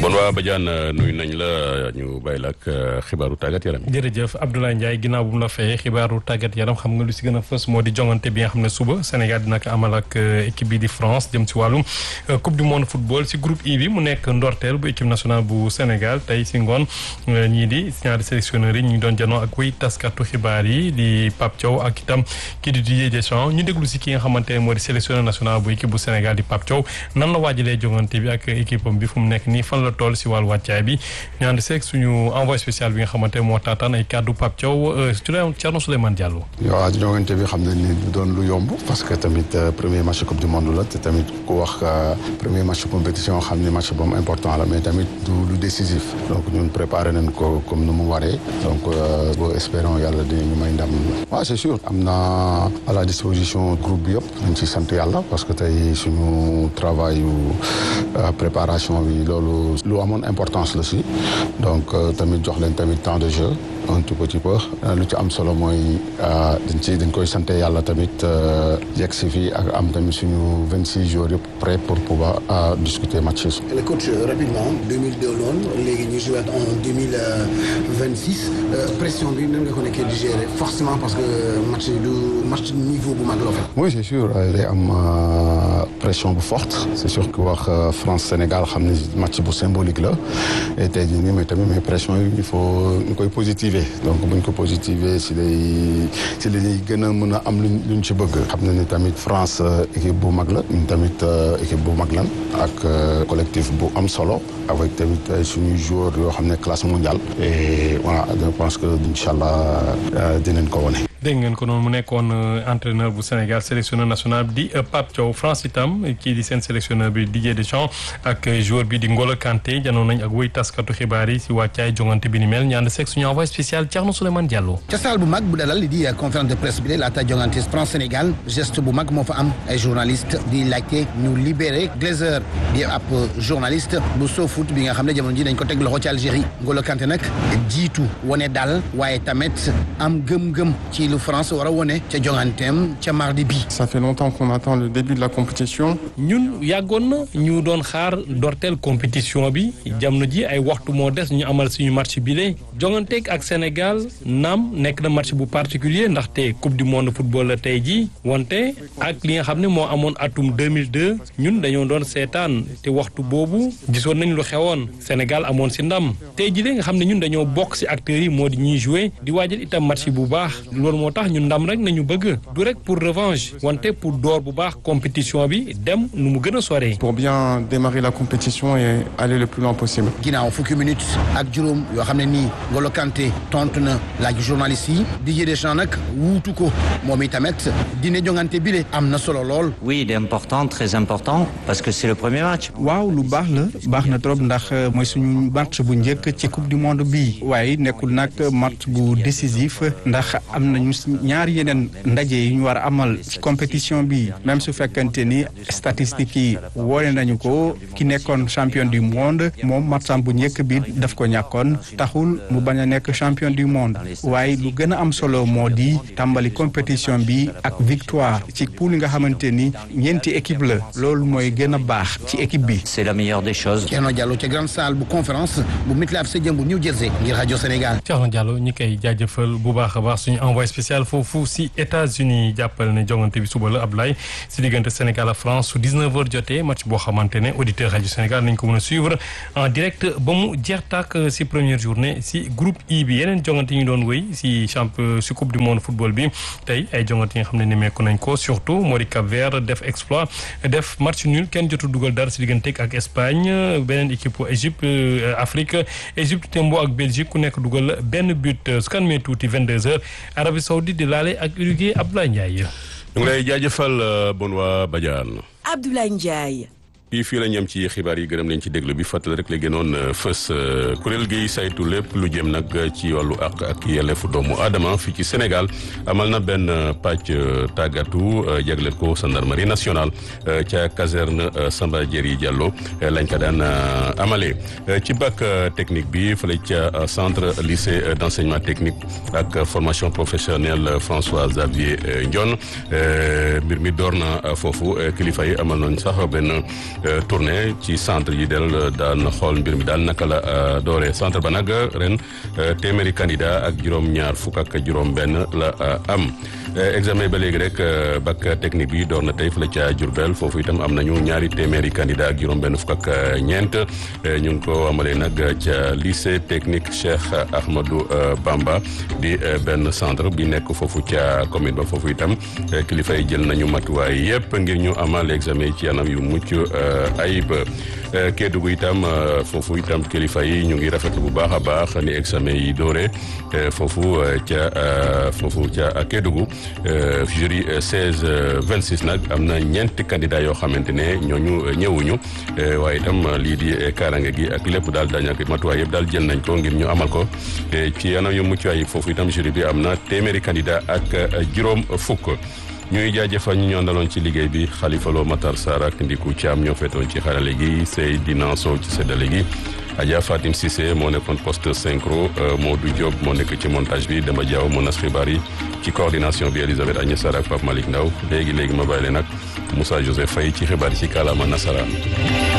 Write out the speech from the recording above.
bon waa Badiane nuyu nañ la ñu bàyyi la ak xibaaru tàggat yaram yi. jërëjëf Abdoulaye Ndiaye ginnaaw bu mu la fayee xibaaru tàggat yaram xam nga lu si gën a fës moo di jongante bi nga xam ne suba Sénégal dina ko amal ak équipe bi di France jëm si wàllum coupe du monde football si groupe I bi mu nekk ndorteel bu équipe nationale bu Sénégal tey si ngoon ñii di ñaari sélectionneurs yi ñu ngi doon janoo ak wéy taskatu xibaar yi di Pape Thiaw ak itam kii di Didier Deschamps ñu déglu si ki nga xamante ne moo di sélectionneur national bu équipe bu Sénégal di Pape Thiaw nan la waajalee jongante bi ak équipe am bi fu mu nekk nii fan la toll si wàllu wàccaay bi ñu ànd seeg suñu envoyé spécial bi nga xamante moo taataan ay kàddu Pape Thiaw Thierno Souleymane Diallo. waaw jongante bi xam nañ ni du doon lu yomb parce que tamit premier match coupe du monde la te tamit ku wax premier match compétition xam ni match boobu important la mais tamit du lu décisif donc ñun préparé nañ ko comme nu mu waree donc boo espérons yàlla dinañu may ndam. waaw c'est sûr am na à la disposition groupe bi yëpp ñu ci sant yàlla parce que tey suñu travail yu préparation bi loolu lu amoon importance la si donc tamit jox leen tamit temps de jeu un tout petit peu lu ci am solo mooy dañ ci dañ koy sant yàlla tamit yegg si fii ak am tamit suñu vingt six jours yëpp prêt pour pouvoir discuter match yi. le coach rapidement 2002 loon léegi ñu joué en 2026 pression bi nan nga ko nekkee di gérer forcément parce que match du match niveau bu mag la fa. oui c'est sûr day am pression bu forte c'est sûr que wax France Sénégal xam ne match bu symbolique la et tey jii nii mais tamit mais pression yi il faut ñu koy positiver donc bu ñu ko positiver si lay si la ñuy gën a mën a am luñ luñ ci bëgg. xam na ni tamit France équipe bu mag la ñun tamit équipe bu mag lan ak collectif bu am solo avec tamit suñuy joueurs yoo xam ne classe mondiale et voilà je pense que incha allah dinañ ko wane. dégg ngeen ko noonu mu nekkoon entraîneur bu Sénégal sélectionneur national di Pape Thiaw France itam kii di seen sélectionneur bi Didier Deschamps ak joueur bi di Ngolo Kanté janoon nañ ak wéy taskatu xibaar yi si wàccaay jongante bi ni mel ñaan seeg suñu envoyé spécial Thierno Souleymane Diallo. ca saal bu mag bu dalal li di conférence de presse bi de laata jongante France Sénégal geste bu mag moo fa am ay journaliste di laajte ñu libéré Glazer di ab journaliste bu SoFoot bi nga xam ne jamono ji dañ ko teg loxo ci Algérie Ngolo Kanté nag jiitu wane dal waaye tamit am gëm-gëm ci lu France war a wone ca jonganteem ca mardi bi. ça fait longtemps qu'on attend le début de la compétition. ñun yàggoon na ñu doon xaar ndorteel compétition bi jamono ji ay waxtu moo des ñu amal suñu match bi de jonganteeg ak Sénégal naam nekk na match bu particulier ndaxte coupe du monde football la tey jii wante ak li nga xam ne moo amoon atum 2002 ñun dañoo doon seetaan te waxtu boobu gisoon nañ lu xewoon Sénégal amoon si ndam tey jii de nga xam ne ñun dañoo bokk si acteurs yi moo di ñuy jouer di waajal itam match bu baax loolu moo tax ñun ndam rek nañu bëgg du rek pour revanche wante pour door bu baax compétition bi dem nu mu gën a soree. pour bien démarrer la compétition et aller le plus loin possible. ginnaaw fukki minutes ak juróom yoo xam ne nii Ngolo Kanté tontu na laaj journaliste yi Didier Deschamps nag wuutu ko moom itamit dina jongante bile am na solo lool. oui il est important très important parce que c'est le premier match. waaw lu baax la baax na trop ndax mooy suñu match bu njëkk ci coupe du monde bii waaye nekkul nag match bu décisif ndax am nañu ñaari yeneen ndaje yi ñu war a amal ci compétition bi même su fekkante ni statistiques yi woone nañu ko ki nekkoon champion du monde moom matcham bu njëkk bi daf ko ñàkkoon taxul mu bañ a nekk champion du monde waaye lu gën a am solo moo di tàmbali compétition bi ak victoire ci poule nga xamante ni ñeenti équipe la loolu mooy gën a baax ci équipe bi. c'est la meilleure des choses. Thierno Diallo ca grande salle bu conférence bu MetLife Stadium bu New Jersey ngir rajo Sénégal. Thierno Diallo ñi koy jaajëfal bu baax a baax suñu envoyé spécial foofu si États-Unis jàppale ne jongante bi suba la Ablaye si diggante Sénégal ak France su 19h jotee match boo xamante ne auditeur rajo Sénégal nañ ko mën a suivre en direct ba mu jeex tàkk si première journée si groupe I bi yeneen jongante yi ñu doon wéy si champion si coupe du monde football bi tey ay jongante yi nga xam ne nemmeeku nañ ko surtout moo di Cap Vert def exploit def match nul kenn jotu dugal dara si diggante ak Espagne beneen équipe Égypte Afrique Égypte tembo ak Belgique ku nekk dugal benn but su kan mee tuuti 22h Arabie Saoudite di laale ak Uruguay Abdoulaye Ndiaye. ñu ngi lay jaajëfal bon waa Badiane. Abdoulaye Ndiaye. fii fii la ñam ci xibaar yi gërëm leen ci déglu bi fàttali rek la gënoon fës kuréel gi saytu lépp lu jëm nag ci wàllu àq ak yelleefu doomu aadama fii ci Sénégal amal na benn pàcc tàggatu jagleel ko gendarmerie nationale ca caserne Samba Diéry Diallo lañ ko daan amalee ci bac technique bi fële ca centre lycée d'enseignement technique ak formation professionnelle François Xavier Ndione mbir mi door na foofu kilifa yi amal nañ sax benn tournée ci centre yi del daan xool mbir mi daal naka la dooree centre ba nag ren téeméeri candidat ak juróom-ñaar fukk ak juróom-benn la am examen ba léegi rek bac technique bi door na tey fële ca Diourbel foofu itam am nañu ñaari téeméeri candidat ak juróom-benn fukk ak ñeent ñu ngi ko amalee nag ca lycée technique Cheikh Ahmadou Bamba di benn centre bi nekk foofu ca commune ba foofu itam kilifa yi jël nañu matuwaay yépp ngir ñu amal examen ci anam yu mucc ayib Kédougou itam foofu itam kilifa yi ñu ngi rafetlu bu baax a baax ni examen yi doore foofu ca foofu ca Kédougou jury 16 26 nag am na ñeenti candidat yoo xamante ne ñooñu ñëwuñu waaye itam lii di kaaraange gi ak lépp daal dañ ak matuwaay yëpp daal jël nañ ko ngir ñu amal ko ci anam yu mucc ayib foofu itam jury bi am na téeméeri candidat ak juróom fukk ñuy jaajëfal ñu ñu àndaloon ci liggéey bi Khalifa Lo Matar Sarr ak Ndiku Thiam ñoo feetoon ci xarale gi Seydina Sow ci séddale gi Adja Fatim Cissé moo nekkoon poste synchro Modou Diop moo nekk ci montage bi Demba Diaw moo nas xibaar yi ci coordination bi Elisabeth Agnès Sarr ak Pape Malick Ndaw léegi léegi ma bàyyi leen nag Moussa Joseph Faye ci xibaar yi ci kàllaama nasaraan